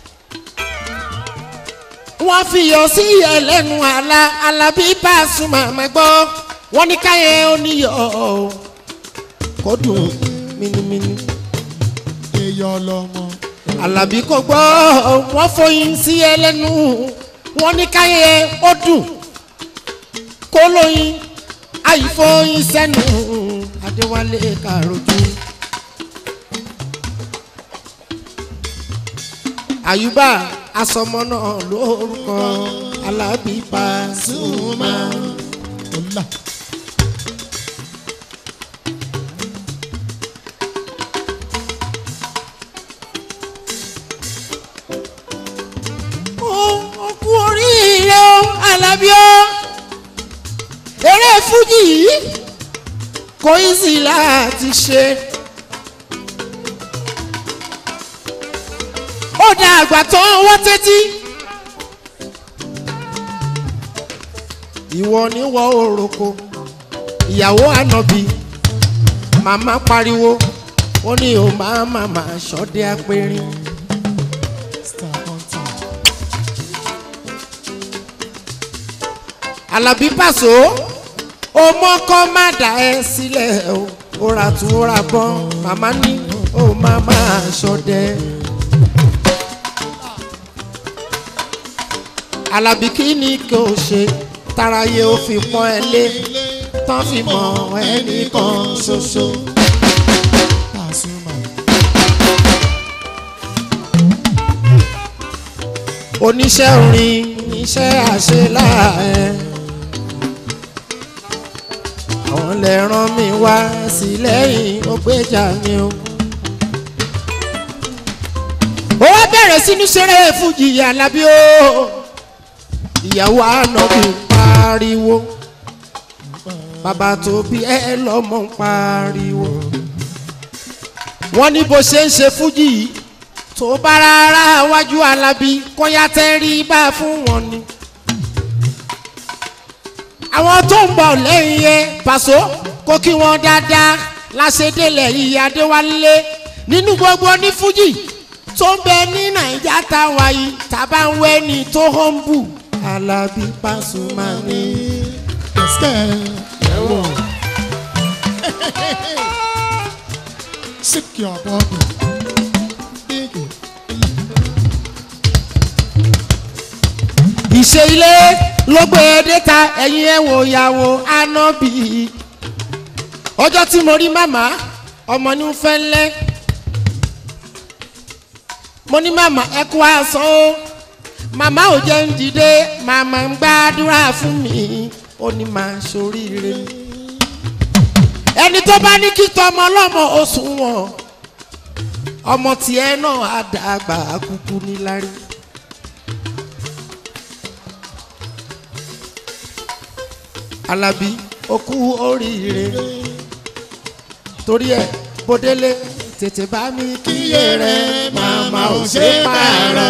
wọ́n fi yọ sí ẹ lẹ́nu àlà alábí Pasuma máa gbọ́ wọ́n ní káyẹ̀ oníyọ̀ kó dùn mímímí Eyọ lọmọ. alábí kò gbọ́ wọ́n foyín sí ẹlẹ́nu wọ́n ní káyé ó dùn kó lóyin àyífóyin sẹ́nu adéwálé kàròjú. àyùbá asọmọ náà lórúkọ alábí Pasuma. Hola. ó kú oríire o alábí o eré fújì yìí kò í sì láti ṣe. ó da àgbà tó ń wọ́ tẹ́tí. ìwọ ni wọ́n òroko ìyàwó ànábì màmá pariwo ó ní o máa màmá ṣọdẹ apẹ̀rin. Star on time. alábí pàṣọ ọmọ kọ́ má dà ẹ́ sílẹ̀ o ó ra tún ó ra bọ́n màmá ní ó máa máa ṣọdẹ. alábí kí ni kò ṣe táráyé ó fi pọ́n ẹ lé tán fi mọ ẹnìkan ṣoṣo. oníṣẹ́ orin iṣẹ́ àṣeláàẹ́ àwọn lè rán mi wá sí lẹ́yìn ó gbéjà mi o. ó wá bẹ̀rẹ̀ sí ní ṣeré fújì alábí o ìyàwó ànábì ń pariwo bàbá tó bí ẹ lọ́mọ ń pariwo wọ́n ní bó ṣe ń ṣe fújì yìí tó bá rárá wájú alábí kọ́yá tẹ́rí bá fún wọn ni. àwọn tó ń bọ̀ lẹ́yìn yẹn pàṣọ kó kí wọ́n dáadáa láṣẹ́délẹ̀ yìí adéwálé nínú gbogbo ní fújì tó ń bẹ ní nàìjà táwa yìí tàbá ń wẹ́ ni tó họ́ǹbù alábí pàṣùmá ni. Sick your body. ìṣe ilé ló gbé déta ẹ̀yin ẹ̀ wò yàwó ànábì ọjọ́ tí mo rí màmá ọmọ ní fẹ́ lẹ́ mo ní màmá ẹ kú àṣọ o màmá ò jẹ́ ń dìde màmá ń gbàdúrà fún mi ó ní máa ṣoríire ẹni tó bá ní kí tọmọ ọlọ́mọ oṣù wọn ọmọ tiẹ̀ náà á dàgbà kúkú nílárí. alábí okú oríire torí ẹ bódélé tètè bá mi kíyè rẹ màmá ò ṣe pààrọ̀.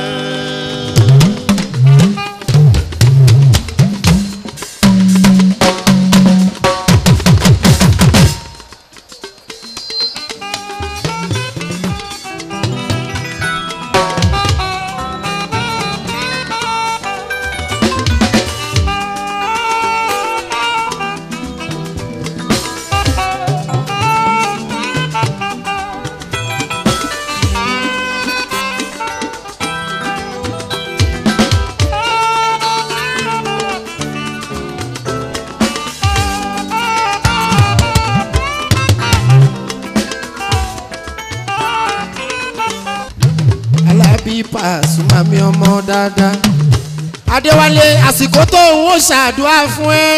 alábí pàṣùmá mi ọmọ dáadáa. adéwálé àsìkò tó ń wò ṣàdúrà fún ẹ.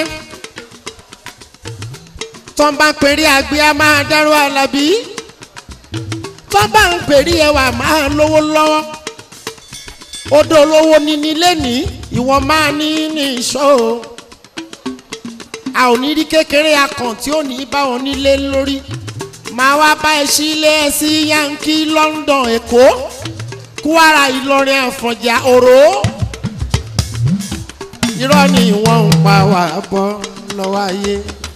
tó ń bá ń pèrè àgbẹ̀ á máa dárò alábí. tó bá ń pèrè ẹwà máa lówó lọ́wọ́. odò olówó níní lẹ́nìí ìwọ máa ní ní ìṣó o. a ò ní rí kékeré akàn tí ò ní bá wọn nílé lórí. máa wá bá ẹ sílé ẹ sí yankee london èkó. E kwara ìlọrin àfọ̀njà òró irọ́ ni wọ́n ń pa wà bọ́ lọ́wọ́ ayé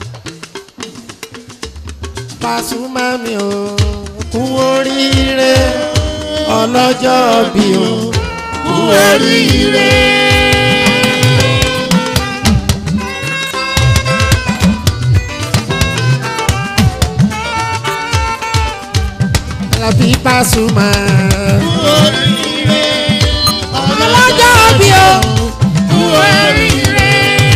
Pasuma mi ò kú oríire ọlọ́jọ́ bí o kú oríire. Alábí Pasuma. ọlọ́jọ́ bí o kú oríire.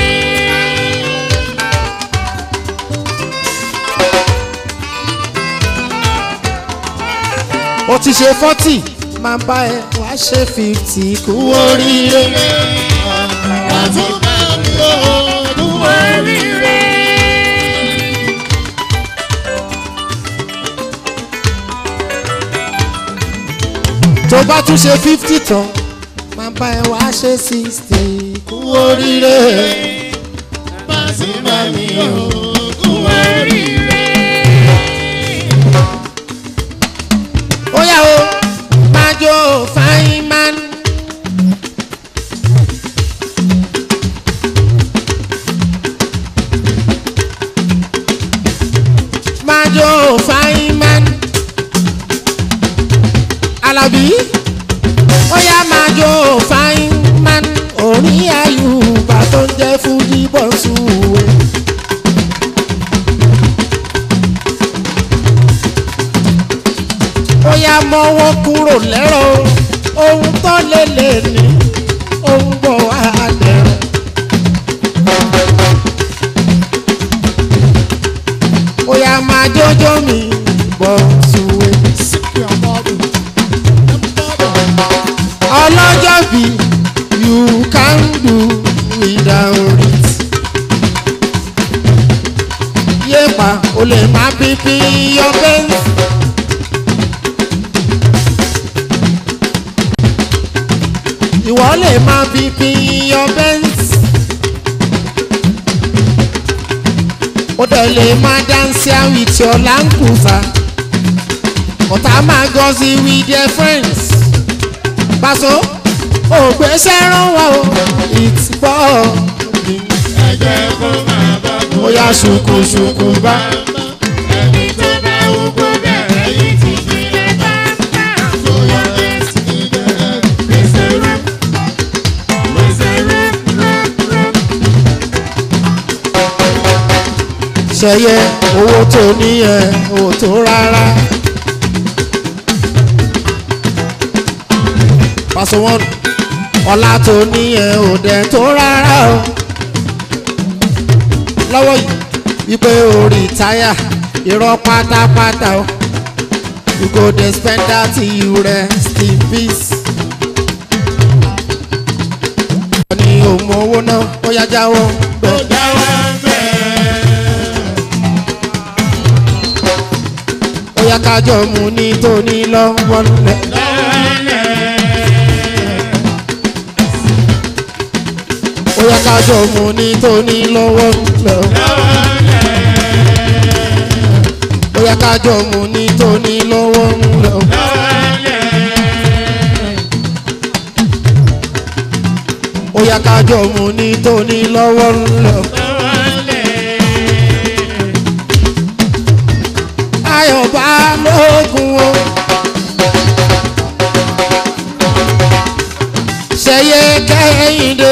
ó ti ṣe fọ́tì máa bá ẹ wá ṣe fíftì kú oríire. Pasuma mi ò kú oríire. tó bá tún ṣe fifty tán máa bá ẹ wá ṣe sixty kú oríire. Pasuma mi ò kú oríire. ó yà ó máa jó fine man. máa jó fine man. Alábí ó yá máa jó fine man. orí àyùbá tó ń jẹ́ fújì bọ́sù wẹ̀. mọ́wọ́ kúrò lẹ́rọ ohun tó lè lè ní ohun bọ̀ wá dẹ̀rọ. Oya máa jójó mi bọ̀ sùwé. Ọlọ́jọ́ bí you can do without it. Yéèpà o lè má bíbí your best. Ìwọ lè má bíbí your best. ó dẹ̀ lè máa dance with your langusa ọ̀tá máa gọ́sí with their friends Paso ògbésẹ́ rán wá o it's boring ẹ jẹ́ kó máa bá bọ̀. ó yá ṣùkùṣùkù bá. ẹni tó bá wù kó bẹ̀rẹ̀ yìí ti fi lè bá bá. so your best in the end. Raise a roof. Raise a roof, roof, roof. ṣẹyẹ owó tó níyẹn owó tó rárá. Paso one ọlá tó níyẹn ò dẹ̀ tó rárá o. lọ́wọ́ yìí wípé orí táyà irọ́ pátápátá o. you go dey spend that till you rest in peace. wọ́n ní òun owó náà ó yá jáwọ́ bẹ́ẹ̀. ó yá kájọ mu ní tóní lọ́wọ́ lẹ̀. ó yá kájọ mu ní tóní lọ́wọ́ lẹ̀. ó yá kájọ mu ní tóní lọ́wọ́ lẹ̀. ó yá kájọ mu ní tóní lọ́wọ́ lẹ̀. ayọ̀ bá lóògùn o. ṣẹyẹ kẹ́hìndé.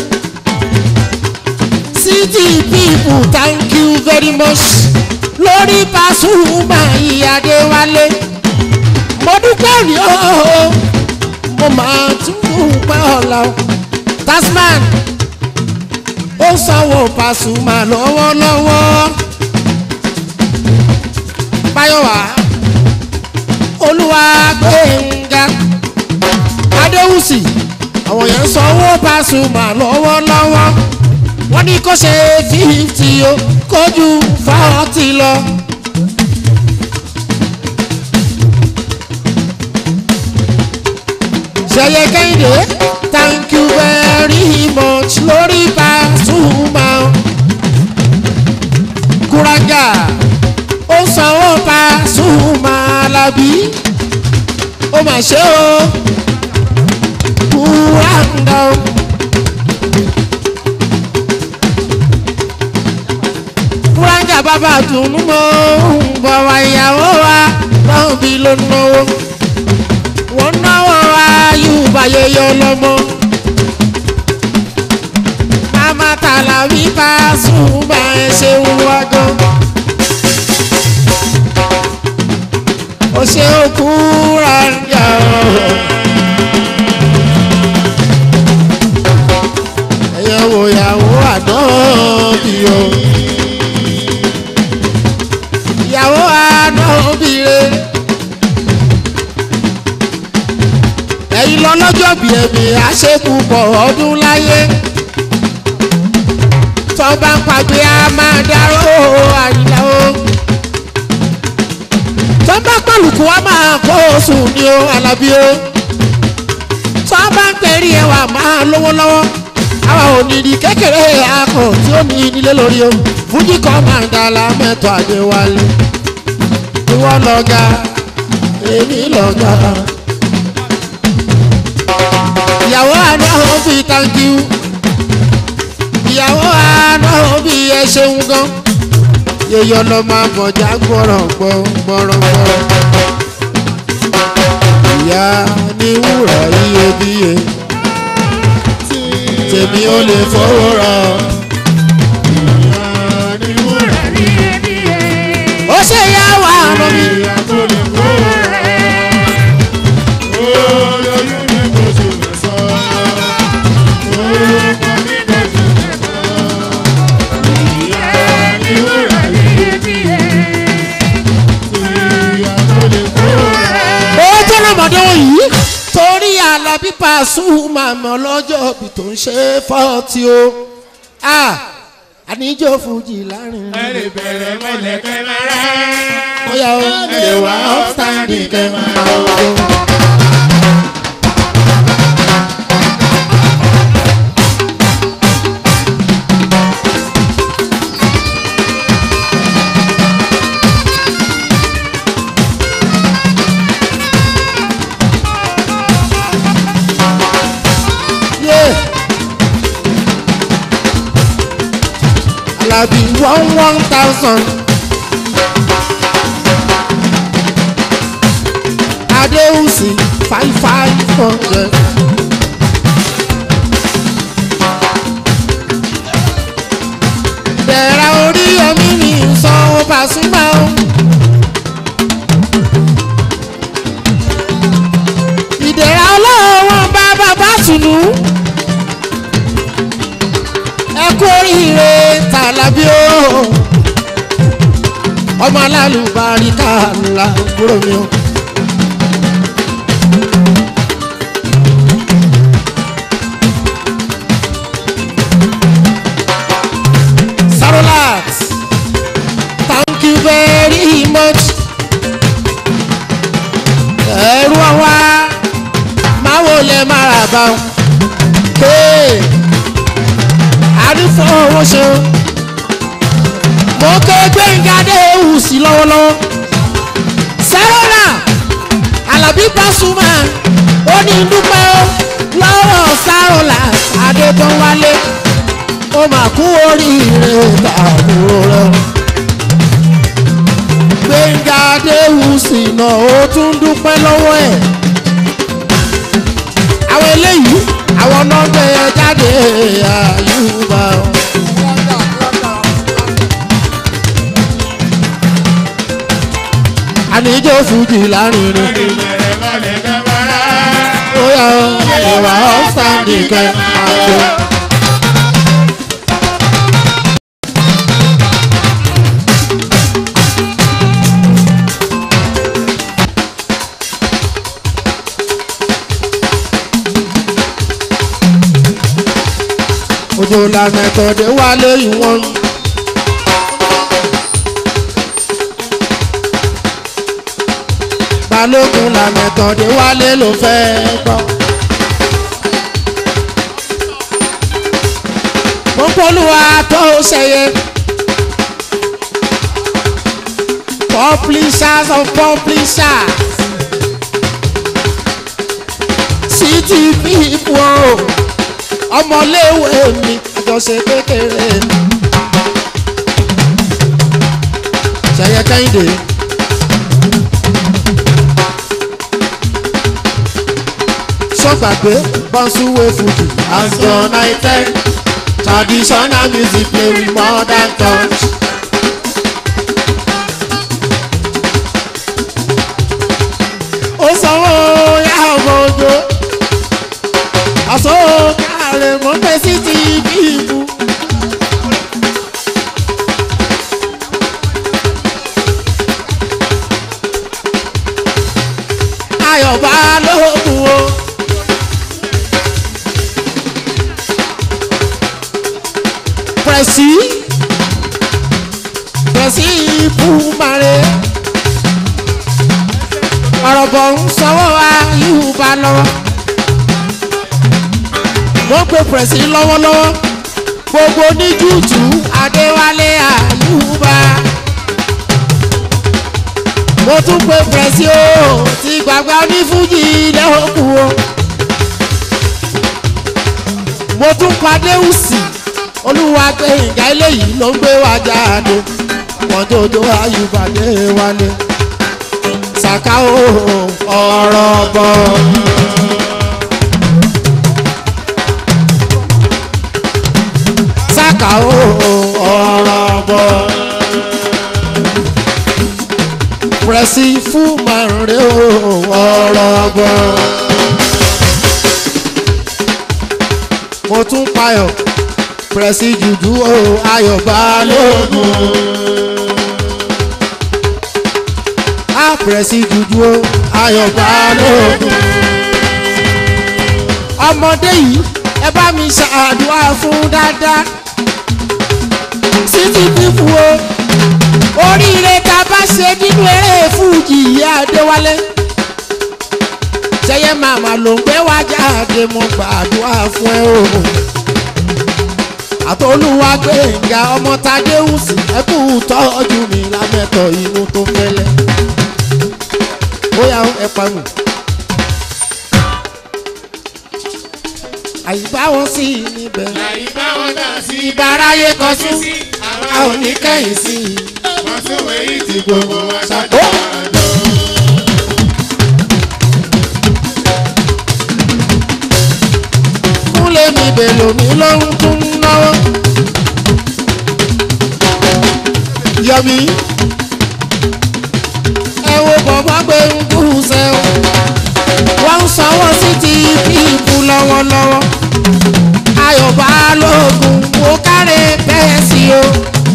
city people thank you very much. lórí Pasuma ìyàdéwálé. mo dúpẹ́ rí o. mo máa tún dúpẹ́ ọ̀la o. tasman ó sanwó Pasuma lọ́wọ́lọ́wọ́ báyọ̀wá olúwa gbẹ̀ngà adéwùsì àwọn yẹn ń sanwó Pasuma lọ́wọ́lọ́wọ́ wọ́n ní kó ṣe fífítì o kójú fọ́ọ̀tì lọ. ṣẹyẹ kẹ́hìndé thank you very much lórí Pasuma kúrájà ó sanwó Pasuma Alábí ó mà ṣe o kúráńdà o. kúráńdà bàbá dùnú mọ́ ń bọ̀ wá ìyàwó wa lọ́hùn bí ló náwó wọ́n náwó ayúbà yẹyẹ ọlọ́mọ. màmá Tàlàbí Pasuma ẹ ṣeun wá gan. ó ṣe òkú ranja ẹyẹ wo ìyàwó àdánbì o ìyàwó àdánbì re ẹ̀yin lọ́lọ́jọ́ bí ẹ̀mí àṣekúpọ̀ ọdún láyé tọ́ba ń pàgbé a máa dárò àyìnlá o tọ́ba pẹ̀lúkù wa máa kó oṣù ni o alábí o tọ́ba ń pẹ̀rí ẹwà máa lówó lọ́wọ́ àwa ò ní di kékeré akọ tí ó ní nílé lórí o fújì kan máa ń dala mẹ́tọ́ àdéwálé ìwọ lọ́gà èmi lọ́gà ìyàwó àná ó fi thank you ìyàwó àná ó fi ẹ ṣeun gan yeyọ lọ máa bọjá gbọrọ gbọrọ gbọrọ ìyá ní wúrà iyebíye tèmi ò lè fọwọ́ ra ó ṣe yá wà ọ̀nà mi Pasuma mi ọlọ́jọ́ bí tó ń ṣe fọ́ọ̀tì o Ah, àníjó fújì láàrin ẹ lè bẹ̀rẹ̀ mọ́lẹ̀ kẹ́ máa rà. bóyá o lè wá upstanding kẹ́ máa o. Yeah. Alabi one one thousand. Adeusi five five hundred. Bẹ̀rẹ̀ orí omi mi ń sanwó Pasuma o. Ìdẹ̀ra ọlọ́wọ́n bá bàbá tùnú ẹ kú oríire tàlàbí o ọmọ alálùbáríkà ńlá kúrò mi o. Sarolax thank you very much. ẹ̀rù ọ̀wá máa wọlé máa bá wọn. Hey àrífọwọ́ ṣe o. mo ké gbẹ̀ngà dé ewu sí lọ́wọ́lọ́wọ́. sẹ́rọ̀nà alábí Pasuma ó ní dúpẹ́ o lọ́wọ́ sáròlà adébọ́wálé ó mà kú oríire tààbúrò rẹ. gbẹ̀ngà dé ewu sí náà ó tún dúpẹ́ lọ́wọ́ ẹ̀. àwọn eléyìí àwọn náà gbé e jáde àyùbá. àníjó fújì lárinrin. ó yà ó ìwà ọ́sàndì kẹ́ àjọ. ojú lànà ìtọ́dé wálé ìwọ̀n. balógun lànà ìtọ́dé wálé ló fẹ́ gbọ́. mo polúwa tó ṣẹyẹ. publishers of publishers. city people ọmọléwé mi àjọṣe kékeré mi. ṣẹyẹ kẹ́hìndé. sọ́gbàgbé bọ́nsúwé fújì àjọ united traditional music play with modern touch. ó sanwó yá ọmọ ojo àsọ káàrẹ mọ́ pẹ́ sí ti bí ibu. ayọ̀bá lóògùn o. pẹ̀sì pẹ̀sì ìbúmarè ọ̀rọ̀ bọ̀ ń sanwó ayúbá lọ́wọ́ wọ́n pe pẹ̀sì lọ́wọ́lọ́wọ́ gbogbo ní júùtù adéwálé àyùbá mo tún pe pẹ̀sì o ti gbàgbá ní fújì lẹ́hókù o mo tún padé ùsì olúwa pé ìgbà eléyìí ló ń gbé wa jáde wọ́n tó tó àyùbá dé wálé ṣàkà o ọ̀rọ̀ bọ̀. ṣàkà o ọ̀rọ̀ bọ̀. pẹ̀sì fún màrúnrẹ́ o ọ̀rọ̀ bọ̀. mo tún payọ̀ pẹ̀sì jùjú o ayọ̀ balógun. a pẹ̀sì jùjú o ayọ̀ balógun. ọmọdé yìí ẹ bá mi ṣàdúrà fún dáadáa títí fífu o oríire tá a bá ṣe nínú eré fújì ìyá adéwálé ṣẹyẹ màmá ló ń gbé wá jáde mo gbàdúrà fún ẹ o àtolúwa gbẹ̀ngà ọmọ tadéhùsì ẹkú tọ́jú mi lámẹ́tọ̀ inú tó fẹ́lẹ́ bóyá ẹ pa mi. àyíbá wọn sí i níbẹ̀. àyíbá wọn dà sí ìbáráyé kan sún a ò ní kẹ́yìn sí i. wọn tún wẹ̀yìn tí gbogbo wa ṣàjọ àjọ. kúnlé mi bèlò mi lóhun tún náwó. yọmi ẹ wo bọ̀bọ̀ pé ń kú sẹ́wọ̀n wọ́n ń sanwó sí ti píìpù lọ́wọ́lọ́wọ́ ayọ̀ balógun mo kárẹ̀ bẹ́ẹ̀ sí o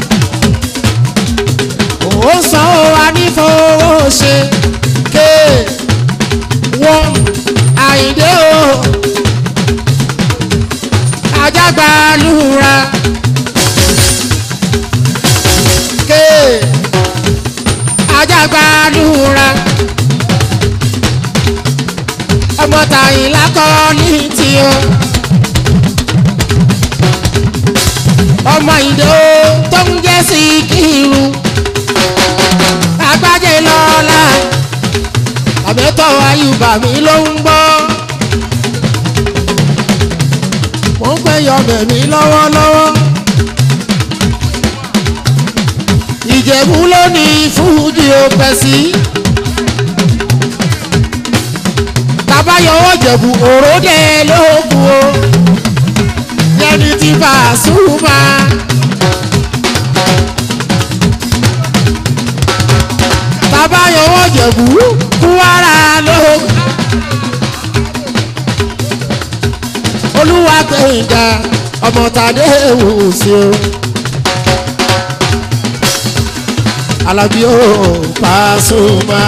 ó sanwó wa ní fowó ṣe ké wọ́n àyíndé o ajagbalura ké ajagbalura ọmọ tàyìn lákọ́ ní tí o ọmọ ìdó tó ń jẹ́ sí kírun agbájé lọ́la àbẹ́tọ̀ ayùbá mi ló ń gbọ́ mo ń pẹ́ yọmẹ̀ mi lọ́wọ́lọ́wọ́ ìjẹ̀bú ló ní fúdì ó pẹ́ sí. tabayọwọ́ jẹ̀bù òróde lóògùn o yẹni ti bá a súnmọ́. tabayọwọ́ jẹ̀bù kúwárà lóògùn. olúwa gbẹ̀ngà ọmọ tàdé wò sí o. alábí ó Pasuma.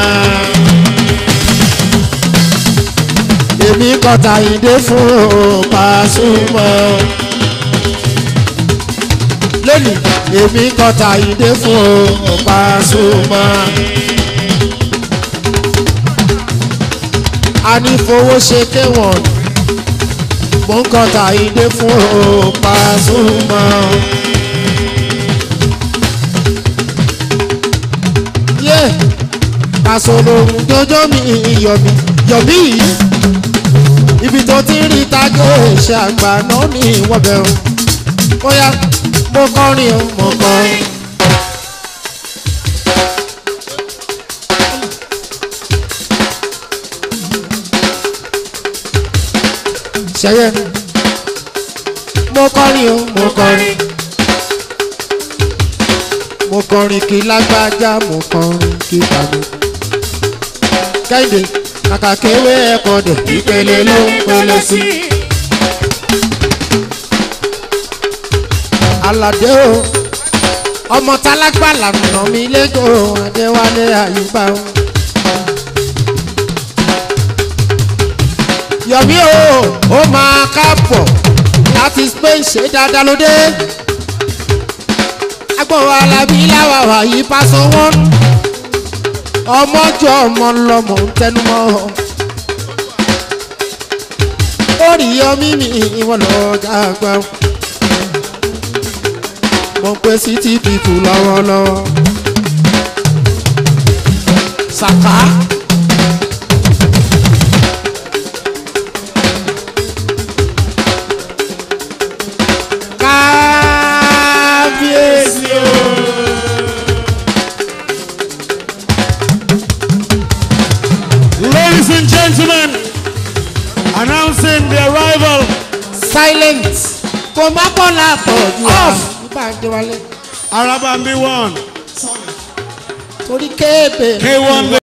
èmi kọta ìdè fún Pasuma. lónìí èmi kọta ìdè fún Pasuma. a ní fowó ṣe kéwọ̀n mo ń kọta ìdè fún Pasuma. yé Pasuma jọjọ́ mi yọ̀mí yọ̀mí yìí ibi tó ti rí tágé ṣe àgbà náà ní ìwọ́bẹ̀ o bóyá mo kọrin o mo kọrin. ṣẹyẹ mo kọrin o mo kọrin mo kọrin kí lágbájá mo kọrin kí tàbí kẹ́hìndé kàkà kéwé ẹ̀kọ́ dẹ̀ ìpele ló ń pele sí. aládé o ọmọ tálágbà lànà mi lẹ́jọ́ adéwálé àyùbá o. yọ̀mí o ó máa káàbọ̀ láti spain ṣe dáadáa lóde. agbọ̀n alábí láwàwà yìí pásọ wọn ọmọjọ ọmọ lọmọ ń tẹnumọ́ orí yọmí mi wọn lọ dàgbà mo pe city people lọ́wọ́lọ́wọ́ sàkà. kábíyèsí o. Ladies and gentlemen, announcing the arrival. silent kò má bọ̀ láàpọ̀ off nípa àjẹwálé. Arabambi one. torí kéèpè. K1